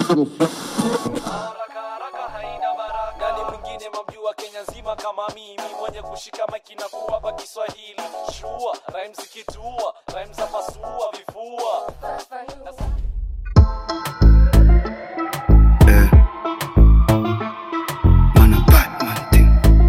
haraka haraka haina baraka. Nani mwingine mamjua Kenya nzima kama mimi mwenye kushika maiki na kuwapa Kiswahili shua rhymes zikitua rhymes za pasua vifua Eh. Man a Batman thing.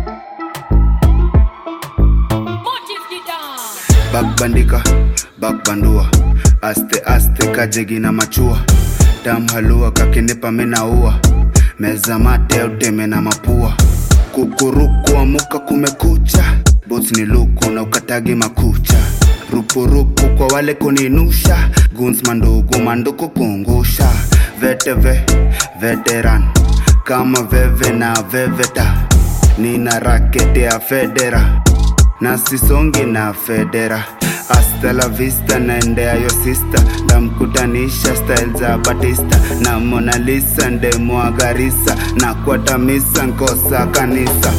Bakbandika, bakbandua, aste aste kajegi na machua, damhalua kakinipa minaua, meza mate uteme na mapua, kukuruku amuka kumekucha, boots ni luku na ukatagi makucha, rupurupu kwa wale kuninusha, guns mandugu manduku kungusha, veteve veteran kama veve na veveta, nina rakete ya federa na sisongi na federa hasta la vista naendea yo sista ndamkutanisha style za batista na Mona Lisa ndemwagarisa na kwatamisa nkosa kanisa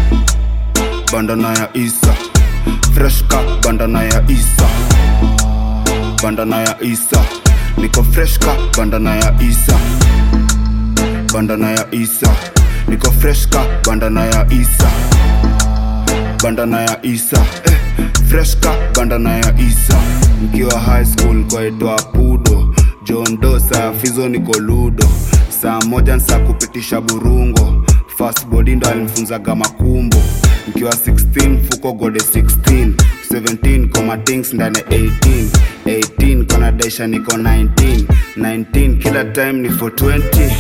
bandana ya isa freshka bandana ya isa bandana ya isa niko freshka bandana ya isa bandana ya isa niko freshka bandana ya isa bandana ya isa eh, freshka bandana ya isa mkiwa high school kwaitwa pudo john dosa fizo niko ludo saa moja nsa kupitisha burungo fast body ndo alimfunzaga makumbo mkiwa 16 fuko gode 16 17 koma things ndani 18 18 kona daisha niko 19 19 kila time ni for 20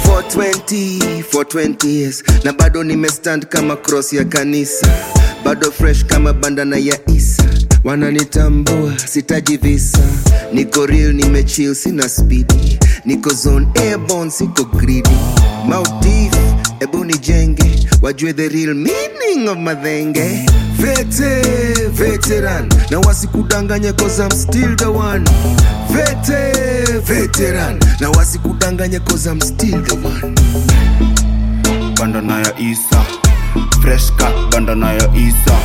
420 420 years na bado nimestand kama cross ya kanisa bado fresh kama bandana ya isa wananitambua sitaji visa niko real nimechill sina spidi niko zone airborne siko greedy mautif ebu nijenge wajue the real meaning of madhenge vete veteran na wasikudanganye cause I'm still the one vete veteran na wasikudanganye cause I'm still the one bandana ya isa freshka bandana ya isa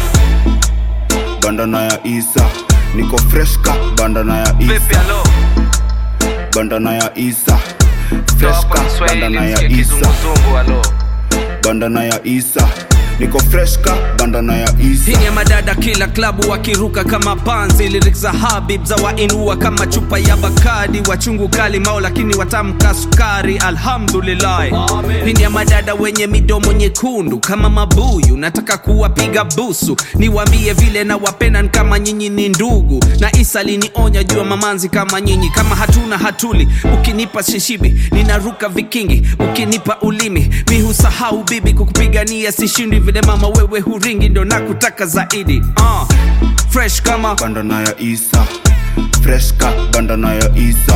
bandana ya isa niko freshka bandana ya vipi isa alo bandana ya isa Toa hapa freshka Kiswahili bandana ya msikie isa kizunguzungu alo bandana ya isa niko freshka bandana ya isa Hii ya madada kila klabu wakiruka kama panzi lyrics za Habib za wainua kama chupa ya Bakadi wachungu kali mao lakini watamka sukari alhamdulillah Hii ya madada wenye midomo nyekundu kama mabuyu nataka kuwapiga busu niwaambie vile na wapenan kama nyinyi ni ndugu na Isa linionya jua mamanzi kama nyinyi kama hatuna hatuli ukinipa shishibi ninaruka vikingi ukinipa ulimi mi husahau bibi kukupigania sishindi vile mama wewe huringi ndo nakutaka zaidi uh, fresh kama bandana ya isa freshka bandana ya isa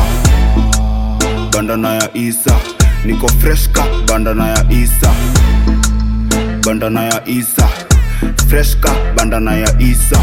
bandana ya isa niko freshka bandana ya isa bandana ya isa freshka bandana ya isa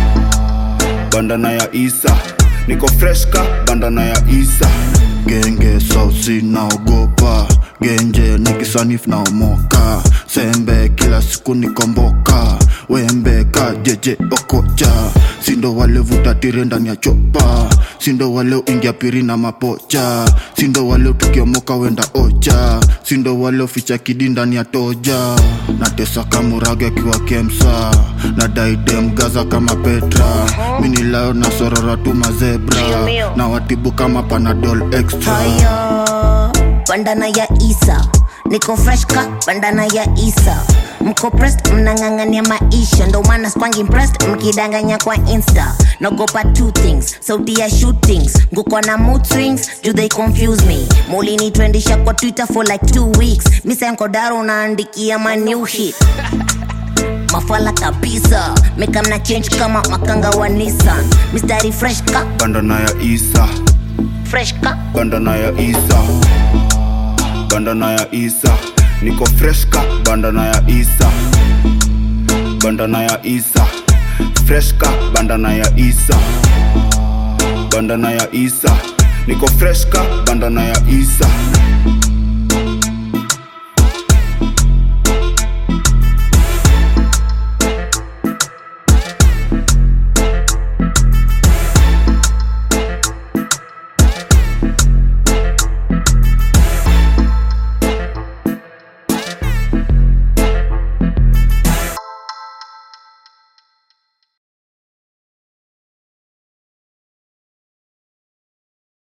bandana ya isa niko freshka bandana ya isa genge sausi naogopa genje nikisanifu naomoka sembe kila siku nikomboka wembe ka jeje okocha sindo wale vutatire ndani ya chopa sindo wale uingia piri na mapocha sindo wale tukiomoka wenda ocha sindo wale uficha kidi ndani ya toja natesa kamurage akiwa kemsa na daidem gaza kama petra minilayo na sorora tu mazebra na watibu kama panadol extra haya bandana ya isa niko fresh ka bandana ya isa mko pressed mnang'ang'ania maisha ndo maana skwangi impressed mkidanganya kwa insta naogopa two things sauti ya shootings nguko na mood swings do they confuse me mulinitwendisha kwa twitter for like two weeks misankodaro unaandikia ma new hit mafala kabisa mekamna change kama makanga wa nissan mistari fresh ka bandana ya isa fresh ka bandana ya isa bandana ya isa niko freshka bandana ya isa bandana ya isa freshka bandana ya isa bandana ya isa niko freshka bandana ya isa